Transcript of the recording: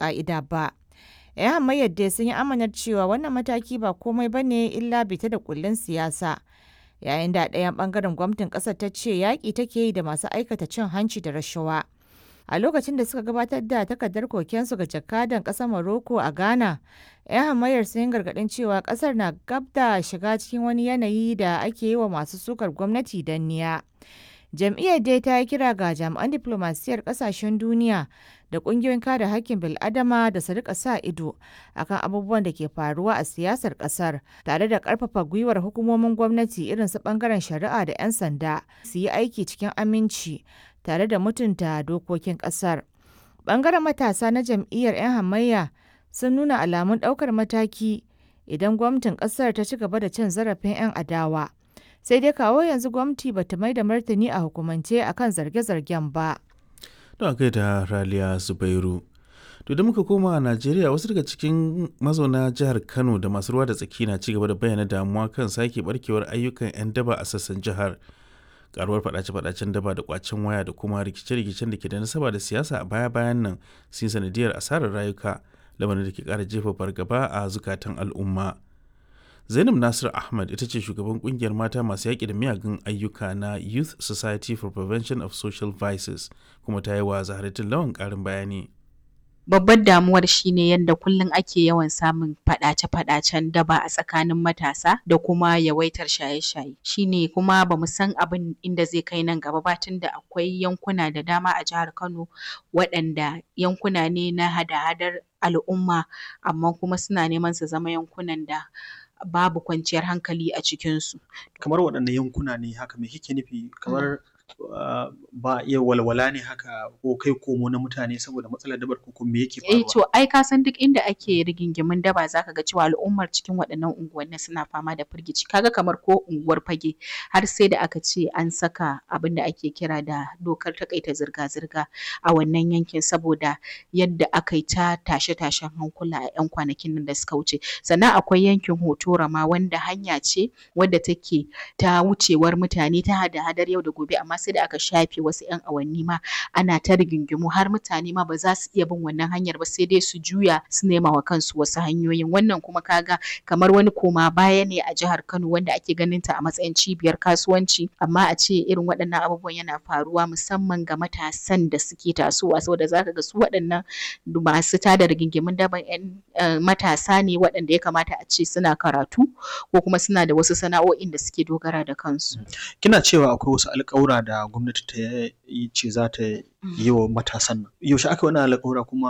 ƙa'ida ba. 'Yan hamayyar dai sun yi amanar cewa wannan mataki ba komai ba ne illa bita da kullun siyasa. Yayin da ɗayan ɓangaren gwamnatin ƙasar ta ce yaƙi take yi da masu aikata cin hanci da rashawa. A lokacin da suka gabatar da takardar kokensu ga jakadan ƙasar Morocco a Ghana, 'yan hamayyar sun yi gargaɗin cewa ƙasar na gab da shiga cikin wani yanayi da ake yi wa masu sukar gwamnati danniya. Jam'iyyar dai ta yi kira ga jami'an diflomasiyyar ƙasashen duniya da ƙungiyoyin kare haƙƙin bil'adama da su rika sa ido akan abubuwan da ke faruwa a siyasar ƙasar tare da ƙarfafa gwiwar hukumomin gwamnati irin su ɓangaren shari'a da 'yan sanda su yi aiki cikin aminci tare da mutunta dokokin ƙasar. Ɓangaren matasa na jam'iyyar 'yan hamayya sun nuna alamun ɗaukar mataki idan gwamnatin ƙasar ta ci gaba da cin zarafin 'yan adawa. Sai dai kawo yanzu gwamnati ba ta mai da martani a hukumance akan zarge-zargen ba. Don kai da Raliya Zubairu. To da muka koma a Najeriya wasu daga cikin mazauna jihar Kano da masu ruwa da tsaki na cigaba da bayyana damuwa kan sake barkewar ayyukan 'yan daba a sassan jihar. karuwar fadace-fadacen daba da kwacen waya da kuma rikice-rikicen da ke da nasaba da siyasa a baya-bayan nan sun sanadiyar asarar rayuka lamarin da ke kara jefa fargaba a zukatan al'umma zainab nasir ahmad ita ce shugaban kungiyar mata masu yaƙi da miyagun ayyuka na youth society for prevention of social vices kuma ta yi wa zaharatin lawan ƙarin bayani babbar damuwar shine yadda kullum ake yawan samun faɗace-faɗacen daba a tsakanin matasa da kuma yawaitar shaye-shaye shine kuma bamu san abin inda zai kai nan gaba ba tunda akwai yankuna da dama a jihar Kano waɗanda yankuna ne na hada-hadar al'umma amma kuma suna neman su zama yankunan da babu kwanciyar hankali a cikinsu. Kamar waɗanne yankuna ne haka me kike nufi kamar Uh, ba iya walwala ne haka ko kai komo na mutane saboda matsalar dabar ko me yake faruwa? Eh to ai ka san duk inda ake rigingimin daba zaka ga cewa al'ummar cikin waɗannan unguwanni suna fama da firgici kaga kamar ko unguwar fage har sai da aka ce an saka abin da ake kira da dokar takaita zirga-zirga a wannan yankin saboda yadda aka yi ta tashe-tashen hankula a 'yan kwanakin nan da suka wuce sannan akwai yankin hotora ma wanda hanya ce wadda take ta wucewar mutane ta hada-hadar yau da gobe amma sai da aka shafe wasu 'yan awanni ma ana ta rigingimu har mutane ma ba za su iya bin wannan hanyar ba sai dai su juya su nema wa kansu wasu hanyoyin wannan kuma kaga kamar wani koma baya ne a jihar Kano wanda ake ganin ta a matsayin cibiyar kasuwanci amma a ce irin waɗannan abubuwan yana faruwa musamman ga matasan da suke tasowa saboda zaka ga su waɗannan masu tada rigingimun daban 'yan matasa ne waɗanda ya kamata a ce suna karatu ko kuma suna da wasu sana'o'in da suke dogara da kansu. Kina cewa akwai wasu alƙawura da gwamnati ta yi ce za ta yi wa matasan nan. Yaushe aka wani alƙawura kuma